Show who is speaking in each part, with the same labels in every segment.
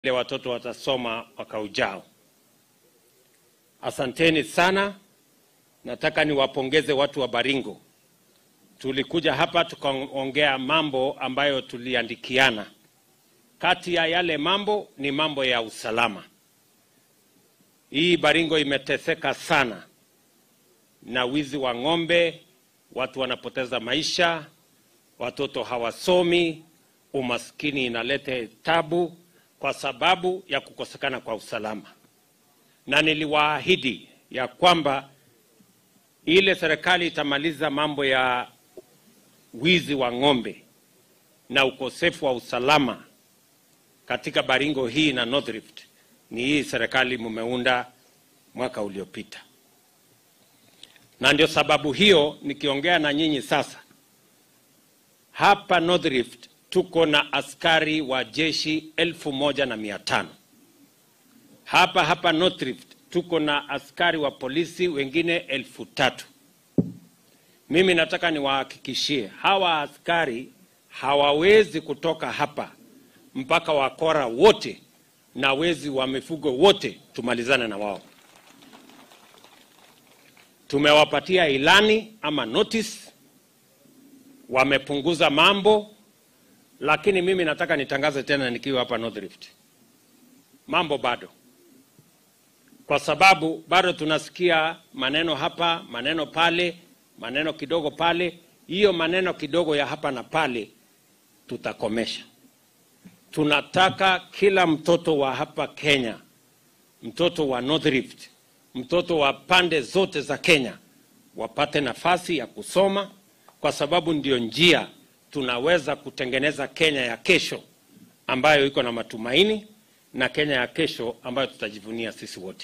Speaker 1: vile watoto watasoma mwaka ujao. Asanteni sana. Nataka niwapongeze watu wa Baringo. Tulikuja hapa tukaongea mambo ambayo tuliandikiana. Kati ya yale mambo ni mambo ya usalama. Hii Baringo imeteseka sana na wizi wa ng'ombe, watu wanapoteza maisha, watoto hawasomi, umaskini inaleta tabu kwa sababu ya kukosekana kwa usalama, na niliwaahidi ya kwamba ile serikali itamaliza mambo ya wizi wa ng'ombe na ukosefu wa usalama katika Baringo hii na North Rift. Ni hii serikali mumeunda mwaka uliopita, na ndio sababu hiyo nikiongea na nyinyi sasa hapa North Rift tuko na askari wa jeshi elfu moja na mia tano hapa hapa North Rift tuko na askari wa polisi wengine elfu tatu. Mimi nataka niwahakikishie hawa askari hawawezi kutoka hapa mpaka wakora wote na wezi wa mifugo wote tumalizane na wao. Tumewapatia ilani ama notice, wamepunguza mambo, lakini mimi nataka nitangaze tena nikiwa hapa North Rift, mambo bado kwa sababu bado tunasikia maneno hapa, maneno pale, maneno kidogo pale. Hiyo maneno kidogo ya hapa na pale tutakomesha. Tunataka kila mtoto wa hapa Kenya, mtoto wa North Rift, mtoto wa pande zote za Kenya wapate nafasi ya kusoma, kwa sababu ndio njia tunaweza kutengeneza Kenya ya kesho ambayo iko na matumaini na Kenya ya kesho ambayo tutajivunia sisi wote.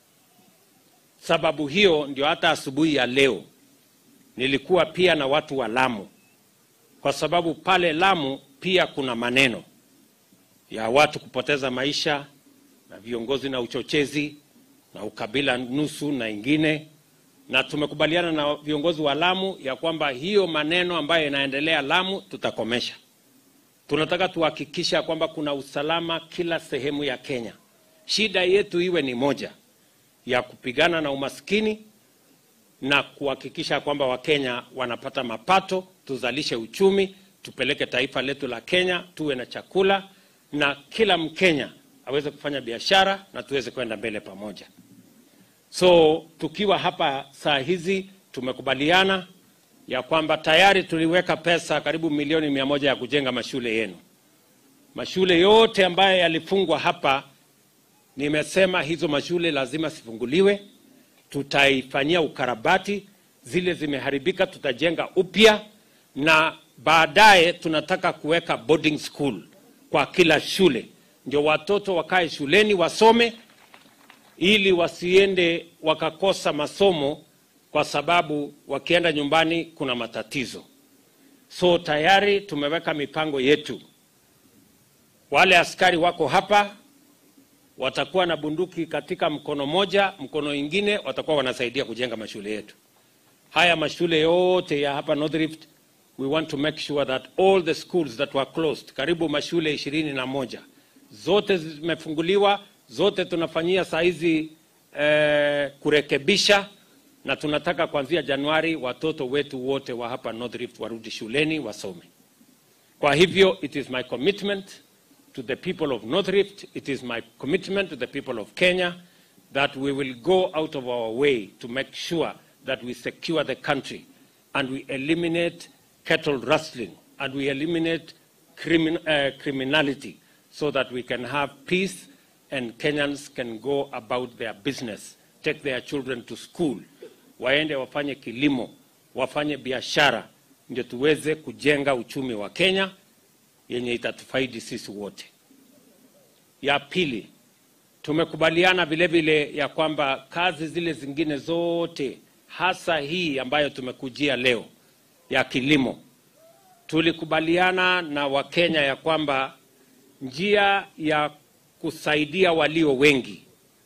Speaker 1: Sababu hiyo ndio hata asubuhi ya leo nilikuwa pia na watu wa Lamu, kwa sababu pale Lamu pia kuna maneno ya watu kupoteza maisha na viongozi na uchochezi na ukabila nusu na ingine, na tumekubaliana na viongozi wa Lamu ya kwamba hiyo maneno ambayo inaendelea Lamu tutakomesha. Tunataka tuhakikisha kwamba kuna usalama kila sehemu ya Kenya. Shida yetu iwe ni moja ya kupigana na umaskini na kuhakikisha kwamba Wakenya wanapata mapato, tuzalishe uchumi, tupeleke taifa letu la Kenya, tuwe na chakula na kila Mkenya aweze kufanya biashara na tuweze kwenda mbele pamoja. So tukiwa hapa saa hizi tumekubaliana ya kwamba tayari tuliweka pesa karibu milioni mia moja ya kujenga mashule yenu. Mashule yote ambayo yalifungwa hapa, nimesema hizo mashule lazima sifunguliwe, tutaifanyia ukarabati. Zile zimeharibika tutajenga upya, na baadaye tunataka kuweka boarding school kwa kila shule, ndio watoto wakae shuleni wasome, ili wasiende wakakosa masomo kwa sababu wakienda nyumbani kuna matatizo. So tayari tumeweka mipango yetu. Wale askari wako hapa watakuwa na bunduki katika mkono moja, mkono ingine watakuwa wanasaidia kujenga mashule yetu. Haya mashule yote ya hapa North Rift, we want to make sure that all the schools that were closed, karibu mashule ishirini na moja zote zimefunguliwa, zote tunafanyia saizi eh, kurekebisha na tunataka kuanzia Januari watoto wetu wote wa hapa North Rift warudi shuleni wasome. Kwa hivyo it is my commitment to the people of North Rift, it is my commitment to the people of Kenya that we will go out of our way to make sure that we secure the country and we eliminate cattle rustling and we eliminate crimin uh, criminality so that we can have peace and Kenyans can go about their business, take their children to school waende wafanye kilimo, wafanye biashara, ndio tuweze kujenga uchumi wa Kenya yenye itatufaidi sisi wote. Ya pili, tumekubaliana vile vile ya kwamba kazi zile zingine zote, hasa hii ambayo tumekujia leo ya kilimo, tulikubaliana na Wakenya ya kwamba njia ya kusaidia walio wengi,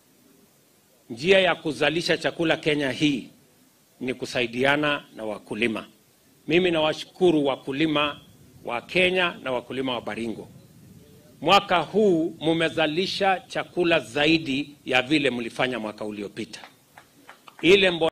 Speaker 1: njia ya kuzalisha chakula Kenya hii ni kusaidiana na wakulima. Mimi nawashukuru wakulima wa Kenya na wakulima wa Baringo. mwaka huu mumezalisha chakula zaidi ya vile mlifanya mwaka uliopita. Ile mbo